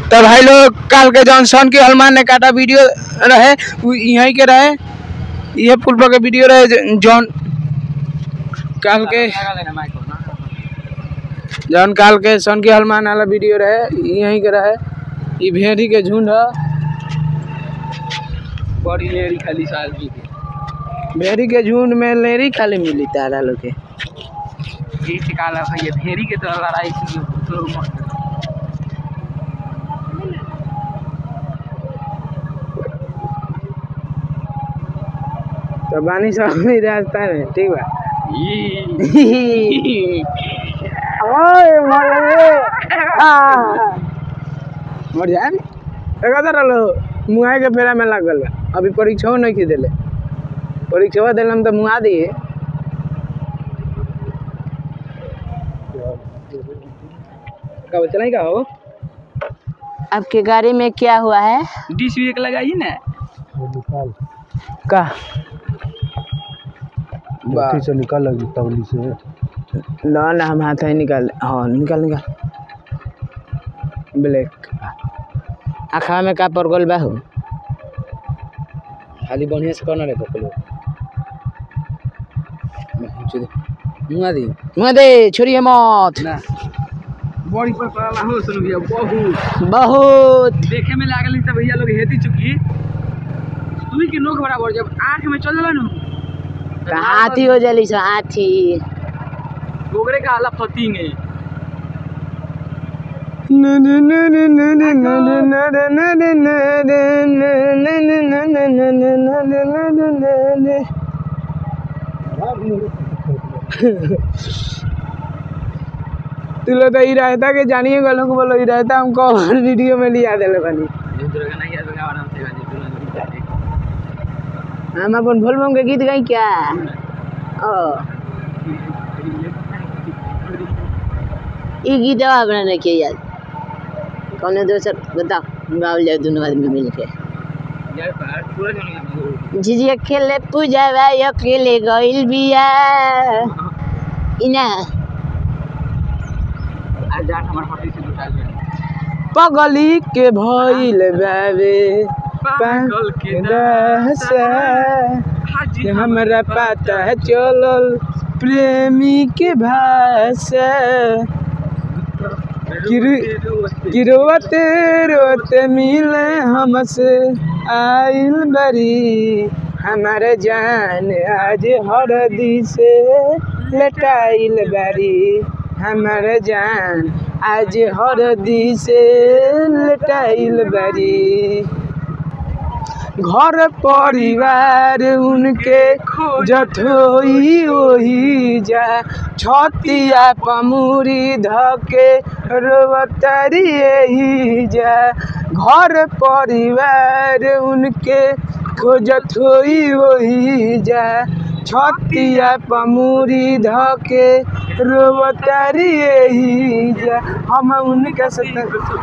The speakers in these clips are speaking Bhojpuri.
तो भाई लोग काल के जॉनसन के हनुमान ने काटा वीडियो रहे उ यहीं के रहे ये पुल पर के वीडियो रहे ज- जॉन काल के जौन काल के सन के हनुमान वाला वीडियो रहे यहीं के रहे ई भेड़ी के झुंड ह बड़ी लेरी खाली साल की भेड़ी के झुंड में लेरी खाली मिली तारा लोग के ये टिकाला भैया भेरी के तो लड़ाई की तो मत तो बानी सब भी रास्ता में ठीक बा ओए मर गए आ मर जाए एका रहलो मुआए के फेरा में लागल बा अभी परीक्षा नहीं की देले परीक्षा दिलम तो मुआ दिए कब चलाई का हो आपके गाड़ी में क्या हुआ है डिश भी एक लगाइए ना का बा से निकाल लगी तवली से ना ना हम हाथ ही निकाल हाँ निकाल निकाल ब्लैक आँखा में का पड़ गल बा हो खाली बढ़िया से करना रे पकड़ो मुआ दी मुआ दे छोड़िए मत ना बड़ी पर पड़ाला हो सुन भैया बहुत बहुत देखे में लागल सब भैया लोग हेती चुकी सुई के नोक बराबर जब आंख में चल जाला नु हाथी हो जली सो हाथी गोगरे का आला फतिंग है तू लोग तो ई रहता के जानिए गलो को बोलो ई रहता हमको और वीडियो में लिया देले बनी हम अपन भोलबम के गीत गाई क्या ओ ई गीत हमरा नहीं के याद कौन दोसर बताओ गावल जाए दोनों आदमी मिल के झिझिया खेले पूजा भाई अकेले गइल बिया इना पगली के भइल बाबे पागल के दशा कि हमरा पता चलल प्रेमी के भाषा गिर- गिरवते रोते मिले हमसे आइल बरी हमारे जान आज हरदी से लटाइल बारी हमारे जान आज हरदी से लटाइल बारी घर परिवार उनके जठोई ओही जा छतिया पमुरी धके रोवतरी यही जा घर परिवार उनके खोजत होई ओही जा छतिया पमुरी धके रोवतरी यही जा हम उनके साथ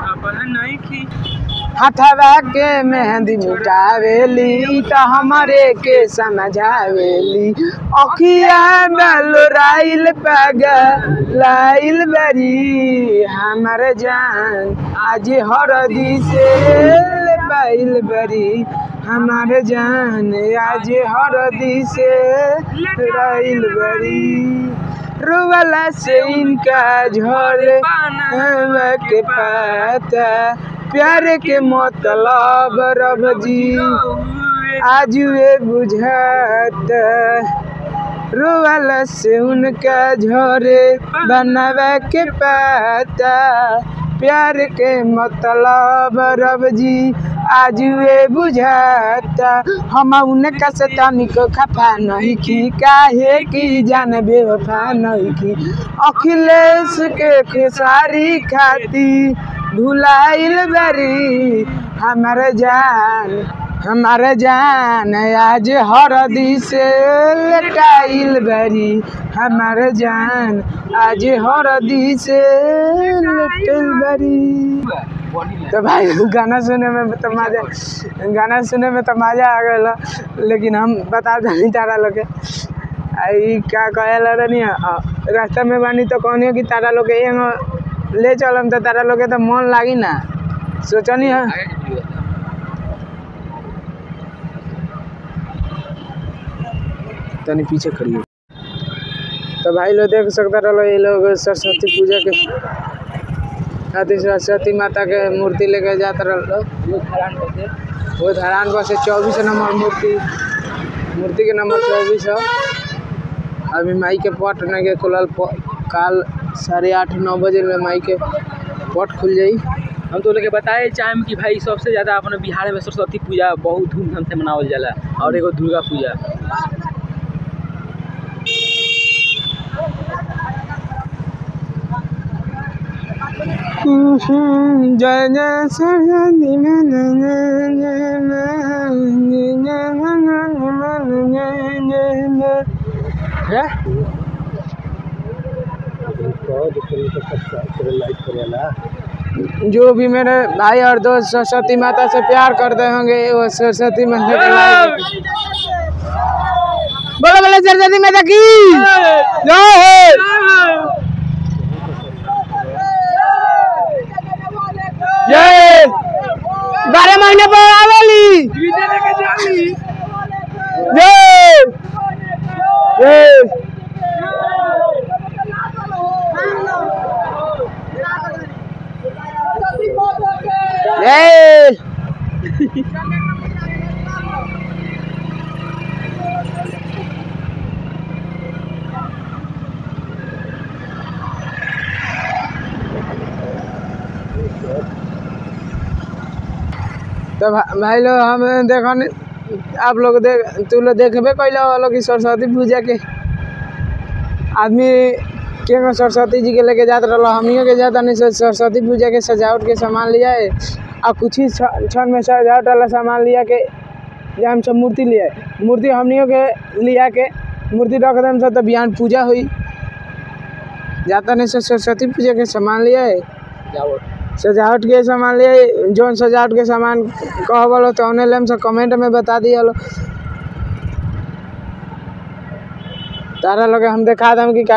हथवा के मेहंदी मिटावेली त हमरे के समझावेली अखिया बलोराइल पागा लाइल बरी हमर जान आज हरदी से बाइल बरी हमार जान आज हरदी से राइल बरी रोवाला से इनका झोले हवा के पाता प्यार के मतलब रब जी आज वे बुझाता रोवाला से उनका झोरे बनावा के पाता प्यार के मतलब रब जी आज वे बुझाता हम उनका से तनिक खफा नहीं की काहे की जान बेवफा नहीं की अखिलेश के खेसारी खाती भुलाइल बरी हमार जान हमार जान आज हरदी से लटाइल बरी हमार जान आज हरदी से लटल बरी तो भाई गाना सुने में तो मजा गाना सुने में तो मजा आ गया लेकिन हम बता दें तारा लोग के आई का कहेला रहनी रास्ता में बानी तो कहनी कि तारा लोग के एगो ले चलम तो तारा लोग के तो मन लागी ना सोचनी है आगे की वीडियो बता तनी पीछे खड़ी हो तो भाई लोग देख सकता रहो ये लोग सरस्वती पूजा के अति सरस्वती माता के मूर्ति लेके जाता रहो वो खरान होते वो धरान पर से चौबीस नंबर मूर्ति मूर्ति के नंबर चौबीस है अभी माई के पट नहीं के खुलल प- काल साढ़े आठ नौ बजे में माई के पट खुल जाई हम तो लोग बताए चाहेम कि भाई सबसे ज़्यादा अपने बिहार में सरस्वती पूजा बहुत धूमधाम से मनावल जाला और एगो दुर्गा पूजा जय जय सरस्वती माता, जय जय माँ, जय जय भगवान मान, जय जय माँ। है? जो भी मेरे भाई और दोस्त सरस्वती माता से प्यार करते होंगे वो सरस्वती माता के लायक बोलो बोलो सरस्वती माता की जय हो जय बारह महीने पर आवेली जय जय जय तो भा- भाई लोग हम देखन आप लोग देख तू लोग देखबे कैले हो लोग कि सरस्वती पूजा के आदमी के गो सरस्वती जी के लेके जात रहो हमियों के जाता नहीं सरस्वती पूजा के सजावट के सामान लिया है और कुछ ही छ- क्षण में सजावट वाला सामान लिया के जे हम सब मूर्ति लिए मूर्ति हमनियों के लिया के मूर्ति रख देम सब तो बिहान पूजा हुई जाता नहीं सरस्वती पूजा के सामान लिया है जाओ सजावट के सामान लिए जौन सजावट के सामान कह बोलो तो उन्हें लेम से कमेंट में बता दिया लो तारा लोग हम दिखा दम कि का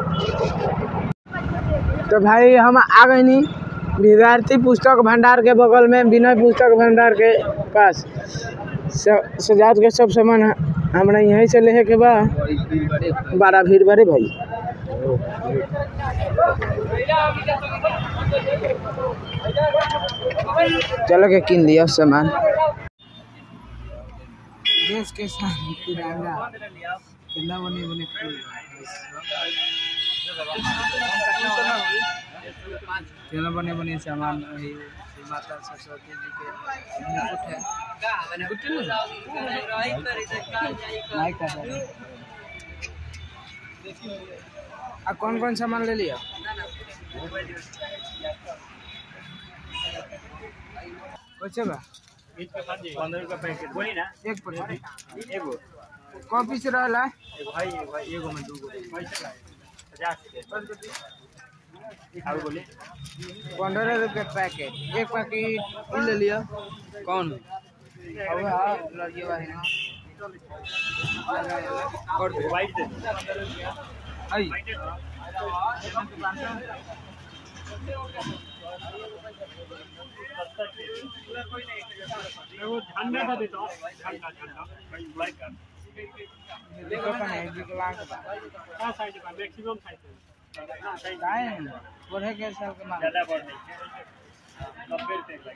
तो भाई हम आ गए नी विद्यार्थी पुस्तक भंडार के बगल में विनय पुस्तक भंडार के पास स- सजावट के सब सामान हमरा यहीं से लेहे के बा बड़ा भीड़ बड़े भाई चलो के किन लिया सामान देश के साथ तिरंगा कितना बने बने फूल कितना बने बने सामान वही माता सरस्वती जी के मुकुट है माइक का है। आ कौन कौन सामान ले लिया कैसे बा पंद्रह रुपया पैकेट बोली ना एक पड़े एगो कौ पीस रहला एगो भाई एगो भाई एगो में दूगो पैसा पचास के और बोले पंद्रह रुपये पैकेट एक पैकेट ई ले लिया कौन अब हाँ लड़िए वाली ना कर दे वाइट दे दो आई एगो ठंडा था देता ठंडा ठंडा लाइक कर देखो कने विकलांग बा का साइज का मैक्सिमम साइज काहे पढ़े के सब के मांग ज्यादा बढ़ नहीं नब्बे रुपये का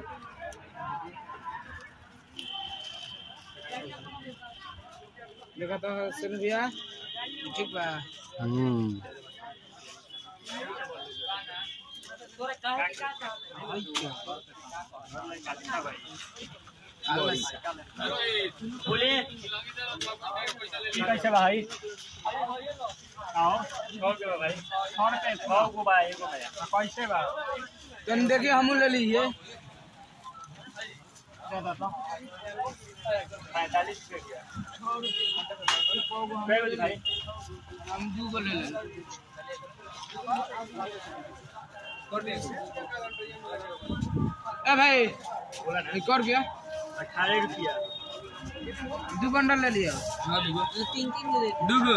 देखा तो सुन भैया ठीक बा बोले कैसे भाई आओ सौ के बा भाई सौ रुपये सौ को बा एगो में कैसे बा तन देखिए हमू ले लीजिए पैंतालीस रुपये कै बजे भाई हम दू गो ले ले कर दे ए भाई बोला ना ये कर गया अठारह रुपया दू बंडल ले लिया दूगो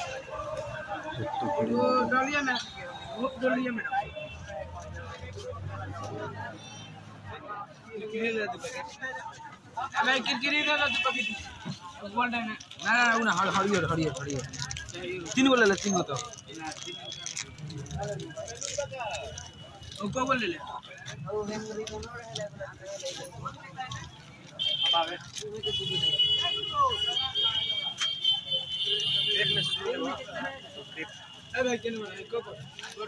वो डलिया में वो डलिया में अबे किरकिरी दे दो दू पैकेट बोल दे ना ना ना ना हर हरियर हरियर हरियर तीन गो ले ले तीन गो तो ओ को बोल ले ले अबे किन को को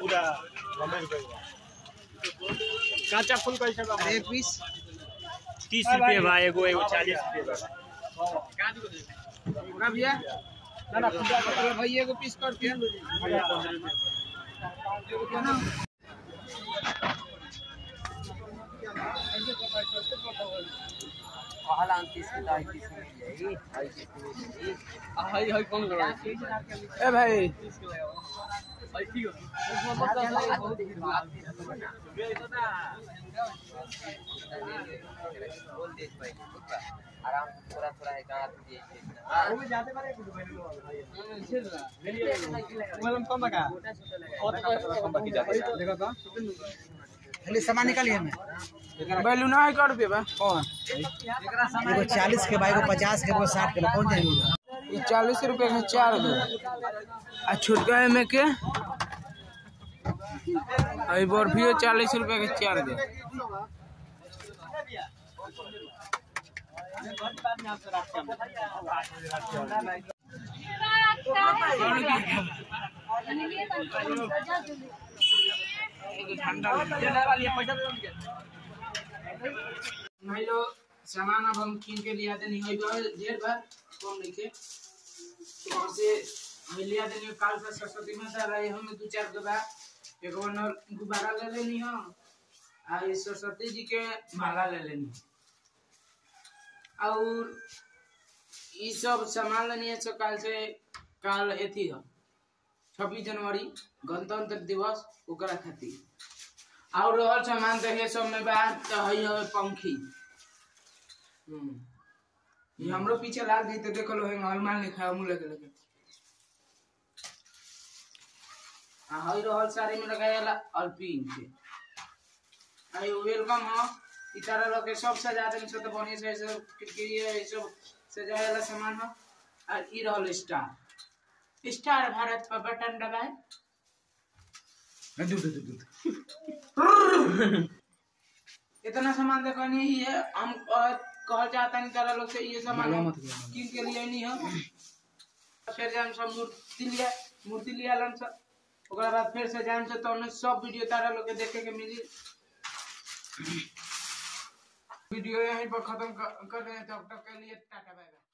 काचा फूल कैसे बा एक पीस तीस रुपये बा एगो एगो चालीस रुपये बा का भैया ना ना पूजा कर भैया को पीस कर दिया हाय हाय कौन कर रहा है ए भाई भाई ठीक सामान निकालिए में बैलून है का रुपये बा कौन एगो चालीस के बा एगो पचास के एगो साठ के बा कौन जाएंगे ये चालीस रुपए के चार गो आ छोटका है में के अभी बर्फियो चालीस रुपए के चार गो भाई लोग सामान अब हम कीन के लिया देनी है ढेर बार कम नहीं के तो और से हम लिया देनी काल से सरस्वती माता रहे हम दो चार गो बा एक बार न गुब्बारा ले लेनी हो आ ये सरस्वती जी के माला ले लेनी और ये सब सामान लेनी है सो काल से काल एथी हो छब्बीस जनवरी गणतंत्र दिवस ओकरा खातिर और रहल सामान देखे सब में बात तो है हवे पंखी हम्म ये हमरो पीछे लाग गई तो देखो लो है हनुमान लिखा है मुले के लेके आ हई रहल साड़ी में लगाया अल्पिन के आई वेलकम हो इ तरह लोग के सब सजा देन से तो बढ़िया से सब किरकिरी है सब सजाए वाला सामान हो आ इ रहल स्टार स्टार भारत पर बटन दबाए दू दू दू इतना सामान देखो नहीं है हम कह कहल चाहता नहीं तारा लोग से ये सामान हम किन के लिए नहीं है फिर जान सब मूर्ति लिया मूर्ति लिया लन सब ओकरा बाद फिर से जान से तो उन्हें सब वीडियो तारा लोग के देखे के मिली वीडियो यहीं पर खत्म कर कर रहे हैं तब तक के लिए टाटा बाय बाय